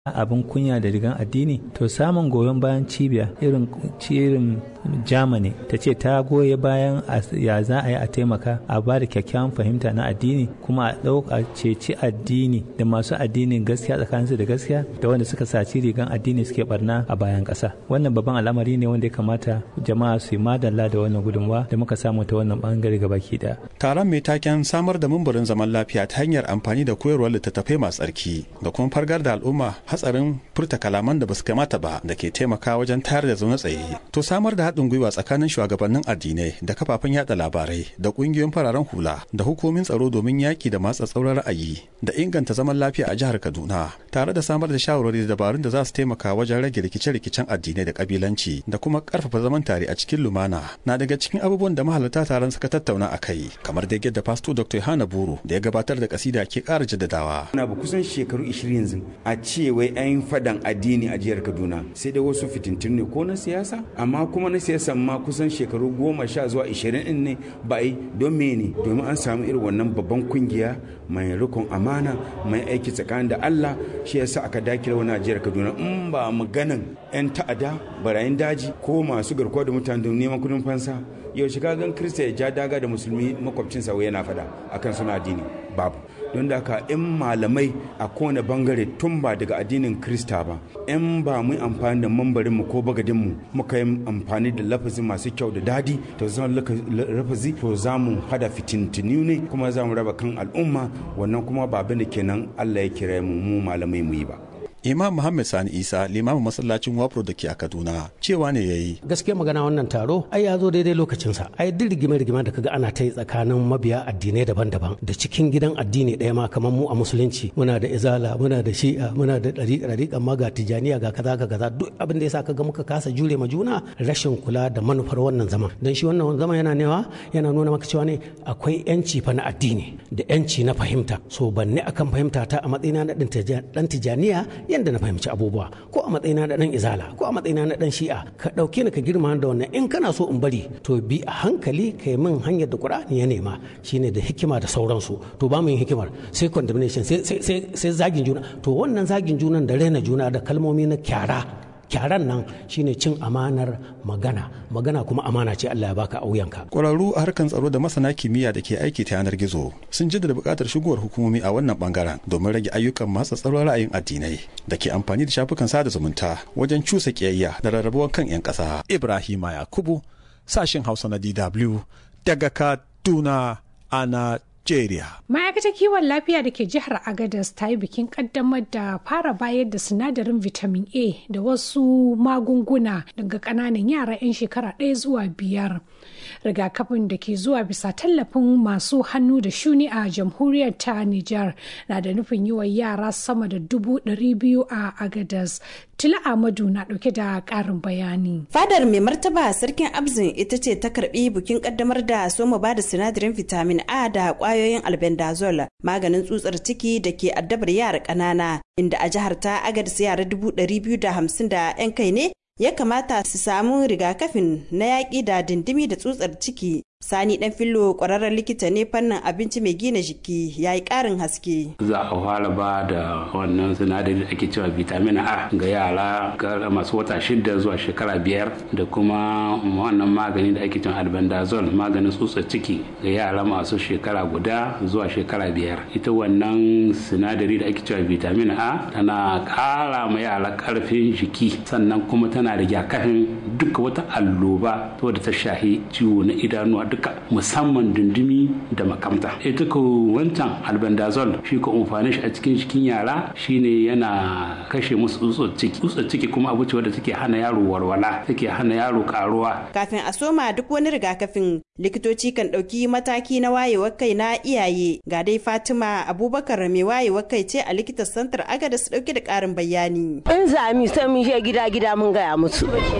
abin kunya da rigan addini to samun goyon bayan cibiya irin irin germany ta ce ta goye bayan ya za a yi a taimaka a ba da kyakkyawan fahimta na addini kuma a ɗauka ceci addini da masu addinin gaskiya tsakaninsu da gaskiya da wanda suka saci rigan addini suke barna a bayan ƙasa wannan babban al'amari ne wanda ya kamata jama'a su yi madalla da wannan gudunmawa da muka samu ta wannan bangare gabaki daya taron mai taken samar da mumburin zaman lafiya ta hanyar amfani da koyarwar littattafai masu tsarki da kuma fargar da al'umma hatsarin furta kalaman da basu kamata ba da ke taimaka wajen tayar da zaune tsaye to samar da haɗin gwiwa tsakanin shugabannin addinai da kafafen yada labarai da ƙungiyoyin fararen hula da hukumin tsaro domin yaƙi da matsa tsauran ra'ayi da inganta zaman lafiya a jihar kaduna tare da samar da shawarwari da dabarun da za su taimaka wajen rage rikice-rikicen addinai da kabilanci da kuma ƙarfafa zaman tare a cikin lumana na daga cikin abubuwan da mahalarta taron suka tattauna a kai kamar da yadda pasto dr yohana buru da ya gabatar da kasida ke ƙara jaddadawa na ba kusan shekaru 20 yanzu a ce wai an fadan addini a jihar kaduna sai dai wasu fitintun ne ko na siyasa amma kuma na siyasa ma kusan shekaru goma sha zuwa 20 din ne ba yi don mene domin an samu irin wannan babban kungiya mai rikon amana mai aiki tsakanin da allah shi yasa aka dakile wani a jihar kaduna in ba maganan 'yan ta'ada barayin daji ko masu garkuwa da mutane don neman kudin fansa yau shiga gan kirista ya ja daga da musulmi makwabcinsa wai yana fada akan suna addini babu don da haka in malamai a kowane bangare tun ba daga addinin krista ba in ba mu amfani da mambarin mu ko bagadin mu muka yi amfani da lafazi masu kyau da dadi to zama lafazi to za mu hada fitintinu ne kuma za mu raba kan al'umma wannan kuma ba abin da kenan allah ya kira mu mu malamai mu yi ba imam muhammad sani isa limamin masallacin wafro da ke a kaduna cewa ne ya yi gaskiya magana wannan taro ai ya zo daidai lokacinsa ai duk rigime rigime da kaga ana ta yi tsakanin mabiya addinai daban-daban da cikin gidan addini ɗaya ma kamar mu a musulunci muna da izala muna da shi'a muna da ɗariƙa ɗariƙa ma ga tijaniya ga kaza ga kaza duk abin da yasa kaga muka kasa jure ma juna rashin kula da manufar wannan zaman dan shi wannan zaman yana newa yana nuna maka cewa ne akwai yanci fa na addini da yanci na fahimta so banne akan fahimta ta a matsayina na ɗan tijaniya yadda na fahimci abubuwa ko a matsayina na dan izala ko a matsayina na dan shi'a ka dauke ni ka girma da wannan in kana so in bari to bi a hankali kai min hanyar da qur'ani ya nema shine da hikima da sauransu to ba mu yin hikimar sai condemnation sai sai zagin juna to wannan zagin junan da raina juna da kalmomi na kyara kyaran nan shine cin amanar magana magana kuma amana ce Allah ya baka auyanka kwararru a harkan tsaro da masana kimiyya da ke aiki ta yanar gizo sun jaddada buƙatar shigowar hukumomi a wannan bangaren domin rage ayyukan matsa tsaron ra'ayin addinai da ke amfani da shafukan sada zumunta wajen cusa kiyayya da rarrabuwar kan 'yan ƙasa ibrahima yakubu sashin hausa na dw daga kaduna a Najeriya. Ma'aikatar kiwon lafiya da ke jihar Agadez ta yi bikin kaddamar da fara bayar da sinadarin vitamin A da wasu magunguna daga ƙananan yara 'yan shekara ɗaya zuwa biyar. Rigakafin da ke zuwa bisa tallafin masu hannu da shuni a jamhuriyar ta Nijar na da nufin yi wa yara sama da dubu ɗari biyu a Agadez. Tila Ahmadu na ɗauke da ƙarin bayani. Fadar mai martaba sarkin Abzin ita ce ta karɓi bikin ƙaddamar da soma ba da sinadarin vitamin A da kwayoyin albendazole maganin tsutsar ciki da ke addabar yara ƙanana inda a jihar ta agadis yara dubu ɗari biyu da hamsin da 'yan kai ne ya kamata su samu rigakafin na yaƙi da dindimi da tsutsar ciki Sani dan fillo kwararren likita ne fannin abinci mai gina jiki ya yi karin haske. Za a fara ba da wannan sinadari da ake cewa vitamin A ga yara masu wata shida zuwa shekara biyar da kuma wannan magani da ake cewa albendazole maganin tsutsar ciki ga yara masu shekara guda zuwa shekara biyar. Ita wannan sinadari da ake cewa vitamin A tana kara ma yara karfin jiki sannan kuma tana da rigakafin duka wata alloba wadda ta shahi ciwo na idanuwa duka musamman dundumi da makamta ita ko wancan albendazole shi ko amfani shi a cikin cikin yara shine yana kashe musu tsutsar ciki tsutsar ciki kuma abu ce wadda take hana yaro warwala take hana yaro karuwa kafin a soma duk wani rigakafin likitoci kan ɗauki mataki na wayewar kai na iyaye ga dai fatima abubakar mai wayewar kai ce a likitan santar agada su ɗauki da ƙarin bayani in zami sai mun je gida gida mun gaya musu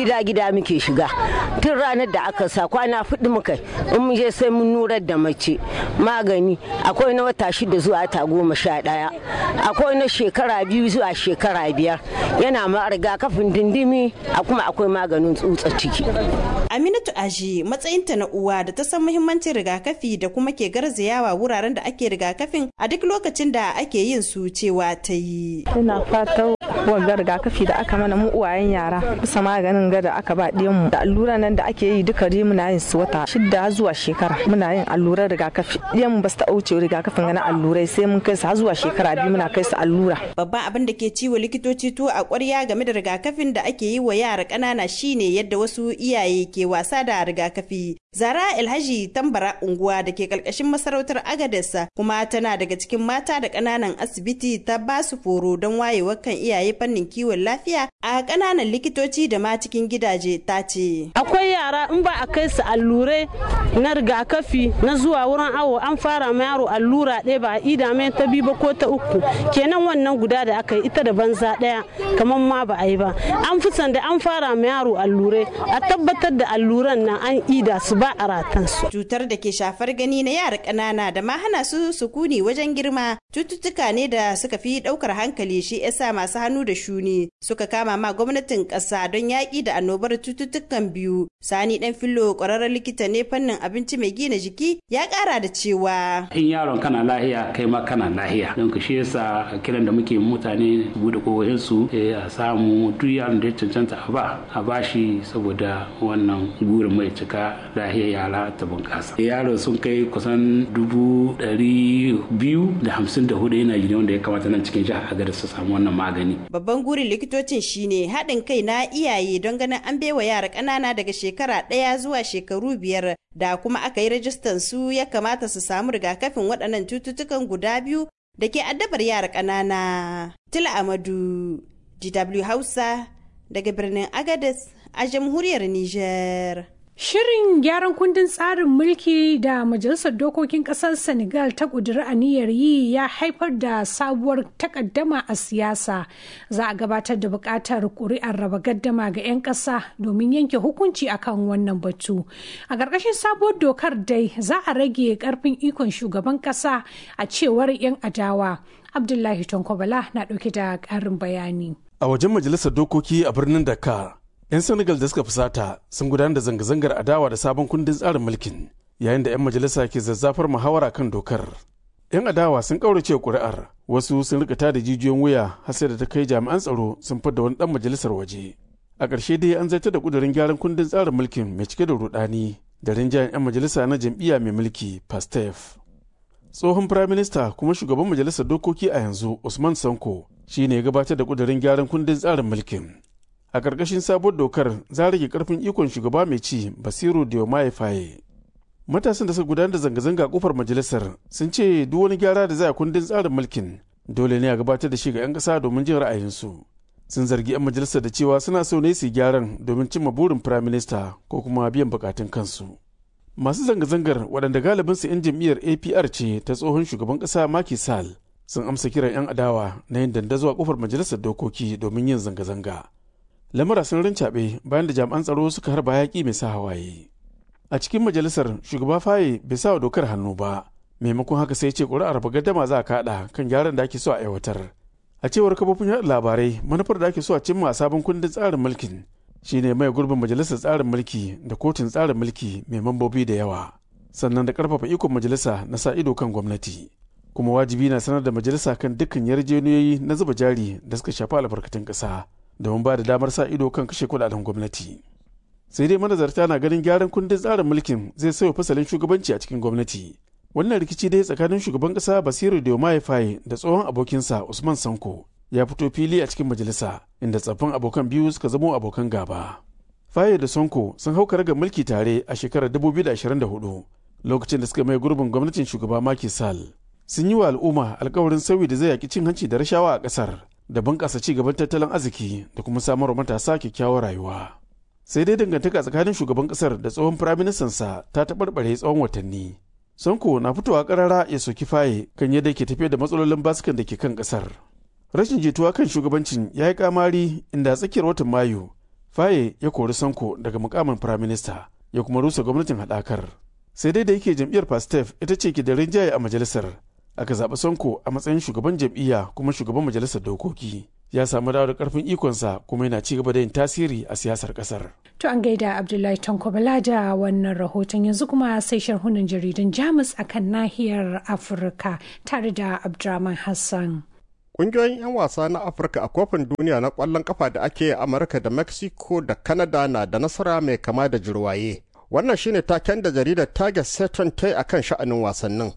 gida gida muke shiga tun ranar da aka sa kwana fudu muka in mu je sai mun nurar da mace magani akwai na wata shida zuwa ta goma sha ɗaya akwai na shekara biyu zuwa shekara biyar yana ma rigakafin dindimi a kuma akwai maganin tsutsa ciki Aminatu Aji matsayinta na uwa da ta san muhimmancin rigakafi da kuma ke garzayawa wuraren da ake rigakafin a duk lokacin da ake yin su cewa ta yi. Ina fatan wanga rigakafi da aka mana mu uwayen yara bisa maganin ga da aka ba mu da allura nan da ake yi duka dai muna yin su wata shida zuwa shekara muna yin allurar rigakafi ɗiyan ba su ta wuce rigakafin na allurai sai mun kai su har zuwa shekara biyu muna kai su allura. Babban abin da ke ciwo likitoci tuwo a ƙwarya game da rigakafin da ake yi wa yara ƙanana shine yadda wasu iyaye ke wasa da rigakafi. Zara Alhaji Tambara unguwa da ke ƙarƙashin masarautar Agadesa kuma tana daga cikin mata da ƙananan asibiti ta ba su foro don wayewar kan iyaye fannin kiwon lafiya a ƙananan likitoci da ma cikin gidaje ta ce. Akwai yara in ba a kai su allurai na rigakafi na zuwa wurin awo an fara ma yaro allura ɗaya ba a ida mai ta biyu ba ko ta uku kenan wannan guda da aka yi ita da banza ɗaya kamar ma ba a yi ba an fi da an fara ma yaro allurai a tabbatar da alluran nan an ida su ba a ratansu. Cutar da ke shafar gani na yara ƙanana da ma hana su sukuni wajen girma cututtuka ne da suka fi ɗaukar hankali shi yasa masu hannu da shuni suka kama ma gwamnatin ƙasa don yaƙi da annobar cututtukan biyu. Sani ɗan fillo ƙwararren likita ne fannin abinci mai gina jiki ya ƙara da cewa. In yaron kana lahiya kai ma kana lahiya don ka shi yasa kiran da muke mutane buɗe kowahin su a samu duk yaron da ya cancanta a ba a bashi saboda wannan gurin mai cika lahiyar yara ta bunƙasa. Yaro sun kai kusan dubu ɗari biyu da hamsin da hudu yana gida wanda ya kamata nan cikin jihar Agadez su samu wannan magani. Babban gurin likitocin shine haɗin kai na iyaye don ganin an baiwa yara ƙanana daga shekara ɗaya zuwa shekaru biyar da kuma aka yi rajistan su ya kamata su samu rigakafin waɗannan cututtukan guda biyu da ke addabar yara ƙanana. Tila Amadu, DW Hausa, daga birnin Agadez a jamhuriyar Nijar. Shirin gyaran kundin tsarin mulki da Majalisar Dokokin Ƙasar Senegal ta ƙudiri aniyar yi ya haifar da sabuwar takaddama a siyasa. Za a gabatar da buƙatar ƙuri'ar raba gaddama ga 'yan ƙasa domin yanke hukunci akan wannan batu. A ƙarƙashin sabuwar dokar dai za a rage ƙarfin ikon shugaban ƙasa a cewar 'yan adawa. Abdullahi Tonkobala na ɗauke da ƙarin bayani. A wajen Majalisar Dokoki a birnin Dakar, 'yan senegal da suka fusata sun gudanar da zanga-zangar adawa da sabon kundin tsarin mulkin yayin da 'yan majalisa ke zazzafar muhawara kan dokar 'yan adawa sun kaurace kuri'ar wasu sun rika da jijiyoyin wuya har sai da ta kai jami'an tsaro sun fidda wani dan majalisar waje a ƙarshe dai an zartar da kudirin gyaran kundin tsarin mulkin mai cike da rudani da rinjayen 'yan majalisa na jam'iyya mai mulki pastef tsohon firaminista kuma shugaban majalisar dokoki a yanzu usman sanko shine ya gabatar da kudirin gyaran kundin tsarin mulkin a ƙarƙashin sabuwar dokar za rage ƙarfin ikon shugaba mai ci basiru diomaye faye matasan da suka gudanar da zanga-zanga a kofar majalisar sun ce duk wani gyara da za a kundin tsarin mulkin dole ne a gabatar da shi ga 'yan ƙasa domin jin ra'ayinsu sun zargi 'yan majalisar da cewa suna so ne su gyaran domin cimma burin firaminista ko kuma biyan bukatun kansu masu zanga-zangar waɗanda galibinsu 'yan jam'iyyar apr ce ta tsohon shugaban ƙasa Macky Sall sun amsa kiran 'yan adawa na yin dandazo a kofar majalisar dokoki domin yin zanga-zanga lamura sun rincaɓe bayan da jami'an tsaro suka harba yaƙi mai sa hawaye a cikin majalisar shugaba faye bai sa wa dokar hannu ba maimakon haka sai ce ƙuri'ar bagaddama za a kaɗa kan gyaran da ake so a aiwatar a cewar kafofin yaɗa labarai manufar da ake so a cimma a sabon kundin tsarin mulkin shine mai gurbin majalisar tsarin mulki da kotun tsarin mulki mai mambobi da yawa sannan da ƙarfafa ikon majalisa na sa ido kan gwamnati kuma wajibi na sanar da majalisa kan dukkan yarjejeniyoyi na zuba jari da suka shafi albarkatun ƙasa domin ba da damar sa ido kan kashe kudaden gwamnati sai dai manazarta na ganin gyaran kundin tsarin mulkin zai sauya fasalin shugabanci a cikin gwamnati wannan rikici dai tsakanin shugaban kasa basiru diomaye faye da tsohon abokinsa usman sanko ya fito fili a cikin majalisa inda tsaffin abokan biyu suka zamo abokan gaba faye da sonko sun hau ga mulki tare a shekarar 2024 lokacin da suka mai gurbin gwamnatin shugaba Macky Sall sun yi wa al'umma alkawarin sauyi da zai yaki cin hanci da rashawa a ƙasar da bunƙasa ci gaban tattalin arziki da kuma samar matasa kyakkyawar rayuwa. Sai dai dangantaka tsakanin shugaban ƙasar da tsohon firaministansa ta taɓarɓare tsawon watanni. Sonko na fitowa ƙarara ya soki faye kan yadda ke tafiya da matsalolin basukan da ke kan ƙasar. Rashin jituwa kan shugabancin ya yi kamari inda a tsakiyar watan Mayu, faye ya kori sanko daga mukamin firaminista ya kuma rusa gwamnatin haɗakar sai dai da yake jam'iyyar pastef ita ce ke da rinjaye a majalisar aka zaɓi sanko a matsayin shugaban jam'iyya kuma shugaban majalisar dokoki ya samu dawo da karfin ikonsa kuma yana ci gaba da yin tasiri a siyasar kasar. To an gaida Abdullahi Tanko Bala da wannan rahoton yanzu kuma sai sharhunan jaridun Jamus akan nahiyar Afirka tare da Abdurrahman Hassan. Ƙungiyoyin 'yan wasa na Afirka a kofin duniya na ƙwallon kafa da ake a Amurka da Mexico da Canada na da nasara mai kama da jirwaye. Wannan shine taken da jaridar Target Saturn ta yi akan sha'anin wasannin.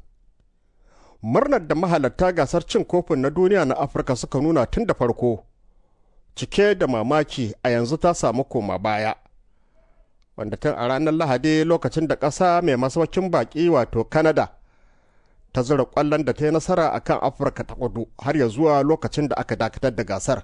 murnar da mahalarta gasar cin kofin na duniya na afirka suka nuna tun da farko cike da mamaki a yanzu ta samu koma baya wanda tun a ranar lahadi lokacin da ƙasa mai masaukin baƙi wato canada ta zura ƙwallon da ta yi nasara a kan afirka ta kudu har ya zuwa lokacin da aka dakatar da gasar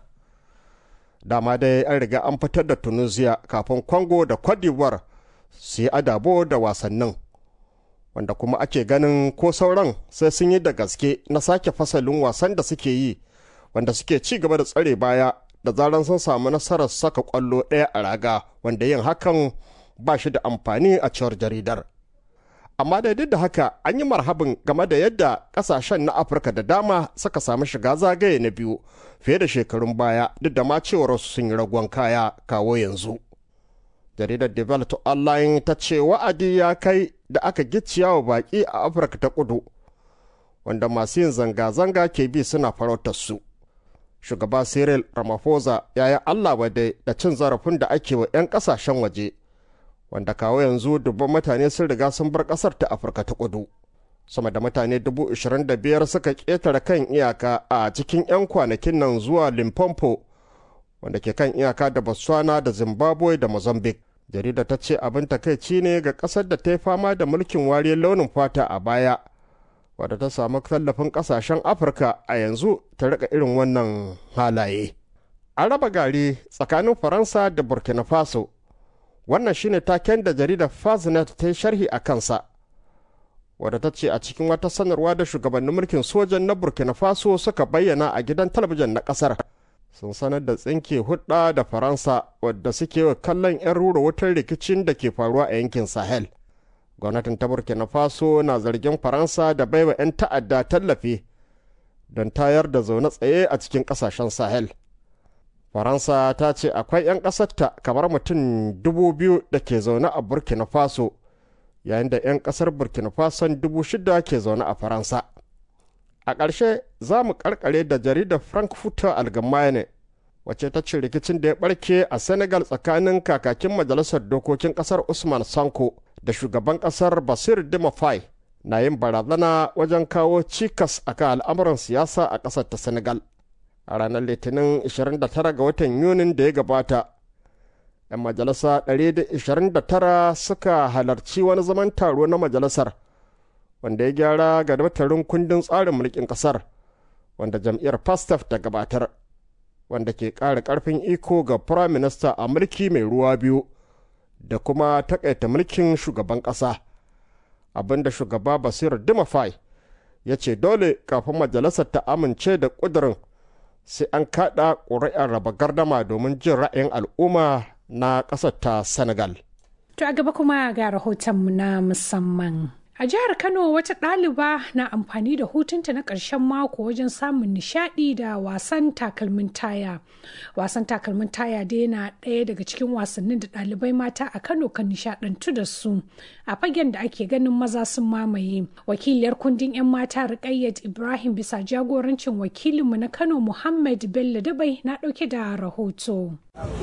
dama dai an riga an fitar da tunisia kafin congo da cote d'ivoire su yi adabo da wasannin wanda kuma ake ganin ko sauran sai sun yi da gaske na sake fasalin wasan da suke yi wanda suke ci gaba da tsare baya da zaran sun samu nasarar saka kwallo ɗaya a raga wanda yin hakan ba shi da amfani a cewar jaridar amma da duk da haka an yi marhabin game da yadda ƙasashen na afirka da dama suka samu shiga zagaye na biyu fiye da shekarun baya duk da ma cewar sun yi ragon kaya kawo yanzu jaridar develop online ta ce wa'adi ya kai da aka gicciya wa baƙi a afirka ta kudu wanda masu yin zanga-zanga ke bi suna farautar su shugaba cyril ramaphosa ya yi allah wadai da cin zarafin da ake wa 'yan kasashen waje wanda kawo yanzu dubban mutane sun riga sun bar kasar ta afirka ta kudu sama da mutane dubu ishirin da biyar suka ƙetare kan iyaka a cikin 'yan kwanakin nan zuwa limpopo wanda ke kan iyaka da botswana da zimbabwe da mozambique jarida ta ce abin takaici ne ga ƙasar da ta yi fama da mulkin wariyar launin fata a baya wadda ta samu tallafin ƙasashen afirka a yanzu ta rika irin wannan halaye an raba gari tsakanin faransa da burkina faso wannan shine taken da jaridar faznet ta yi sharhi a kansa wadda ta ce a cikin wata sanarwa da shugabannin mulkin sojan na burkina faso suka bayyana a gidan talabijin na ƙasar sun sanar da tsinke hudda da faransa wadda suke wa kallon 'yan rura wutar rikicin da ke faruwa a yankin sahel gwamnatin ta burkina faso na zargin faransa da baiwa 'yan ta'adda tallafi don tayar da zaune tsaye a cikin kasashen sahel faransa ta ce akwai 'yan ƙasarta kamar mutum dubu biyu da ke zaune a burkina faso yayin da 'yan ƙasar burkina faso dubu shida ke zaune a faransa a ƙarshe za mu ƙarƙare da jaridar frankfurter allgemeine wacce ta ce rikicin da ya ɓarke a senegal tsakanin kakakin majalisar dokokin ƙasar usman sanko da shugaban ƙasar basir dimafai na yin barazana wajen kawo cikas a kan al'amuran siyasa a ƙasar ta senegal a ranar litinin 29 ga watan yunin da ya gabata 'yan majalisa 129 suka halarci wani zaman taro na majalisar wanda ya gyara ga daftarin kundin tsarin mulkin kasar wanda jam'iyyar pastaf ta gabatar wanda ke ƙara ƙarfin iko ga prime minister a mulki mai ruwa biyu da kuma takaita mulkin shugaban ƙasa abinda shugaba basir dimafai ya ce dole kafin majalisar ta amince da ƙudurin sai an kaɗa ƙuri'ar raba gardama domin jin ra'ayin al'umma na ƙasar ta senegal To a gaba kuma ga rahotonmu na musamman. A jihar Kano wata ɗaliba na amfani da hutunta na ƙarshen mako wajen samun nishaɗi da wasan takalmin taya. Wasan takalmin taya dai yana ɗaya daga cikin wasannin da ɗalibai mata a Kano kan nishaɗantu da su a fagen da ake ganin maza sun mamaye. Wakiliyar kundin 'yan mata Rukayyat Ibrahim bisa jagorancin wakilinmu na Kano Muhammad Bello Dabai na ɗauke da rahoto.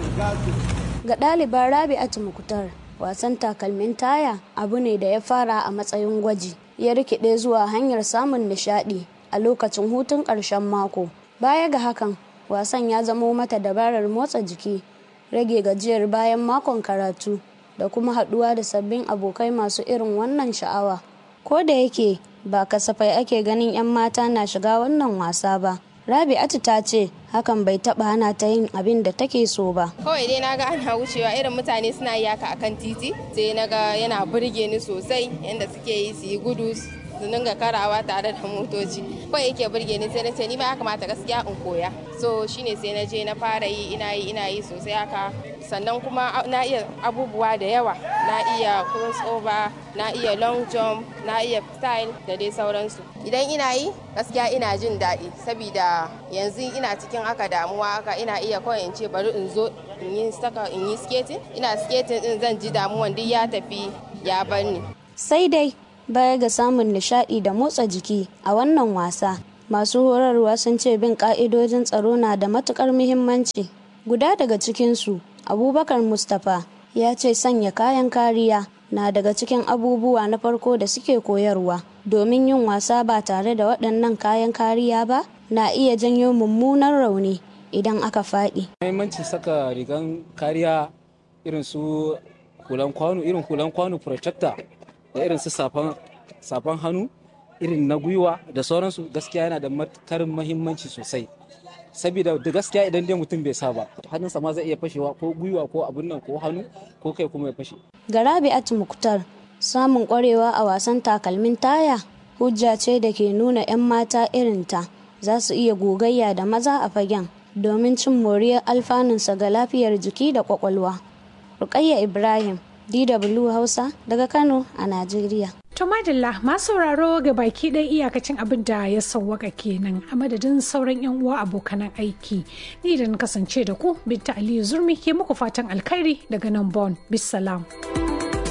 Ga ɗaliban Rabi'atu Mukutar wasan takalmin taya abu ne da ya fara a matsayin gwaji ya rikide zuwa hanyar samun nishadi a lokacin hutun ƙarshen mako baya ga hakan wasan ya zamo mata dabarar motsa jiki rage gajiyar bayan makon karatu da kuma haɗuwa da sabbin abokai masu irin wannan sha'awa ko da yake ba kasafai ake ganin 'yan mata na shiga wannan wasa ba Rabi'atu ta ce hakan bai taba hana ta yin abin da take so ba. Kawai dai naga ana wucewa irin mutane suna yi haka akan titi sai naga yana burge ni sosai yadda suke yi su yi gudu su dinga karawa tare da motoci kawai yake burge ni sai na ce ni ma ya kamata gaskiya in koya so shine sai na je na fara yi ina yi ina yi sosai haka sannan kuma na iya abubuwa da yawa na iya crossover na iya long jump na iya style da dai sauransu idan ina yi gaskiya ina jin daɗi saboda yanzu ina cikin haka damuwa haka ina iya kawai in ce bari in zo in yi saka in yi skating ina skating din zan ji damuwan duk ya tafi ya bar ni sai dai baya ga samun nishaɗi da motsa jiki a wannan wasa masu horarwa sun ce bin ka'idojin tsaro na da matukar muhimmanci guda daga cikinsu abubakar mustapha ya ce sanya kayan kariya na daga cikin abubuwa na farko da suke koyarwa domin yin wasa ba tare da waɗannan kayan kariya ba na iya janyo mummunan rauni idan aka faɗi. Mahimmancin saka rigan kariya irin su hulan kwano irin hulan kwano protector da irin su safan hannu irin na gwiwa da sauransu gaskiya yana da matukar mahimmanci sosai saboda da gaskiya idan dai mutum bai sa ba hannunsa ma zai iya fashewa ko gwiwa ko abin nan ko hannu ko kai kuma ya fashe Garabi Muktar samun kwarewa a wasan takalmin taya hujja ce da ke nuna 'yan mata irinta za su iya gogayya da maza a fagen domin cin moriyar alfanunsa ga lafiyar jiki da kwakwalwa. Rukayya Ibrahim, DW Hausa daga Kano a Najeriya. To madalla masu sauraro ga baki ɗaya iyakacin abin da ya sauwaka kenan a madadin sauran 'yan uwa abokanan aiki. Ni da na kasance da ku Binta Aliyu Zurmi ke muku fatan alkhairi daga nan Bon. Bisalam.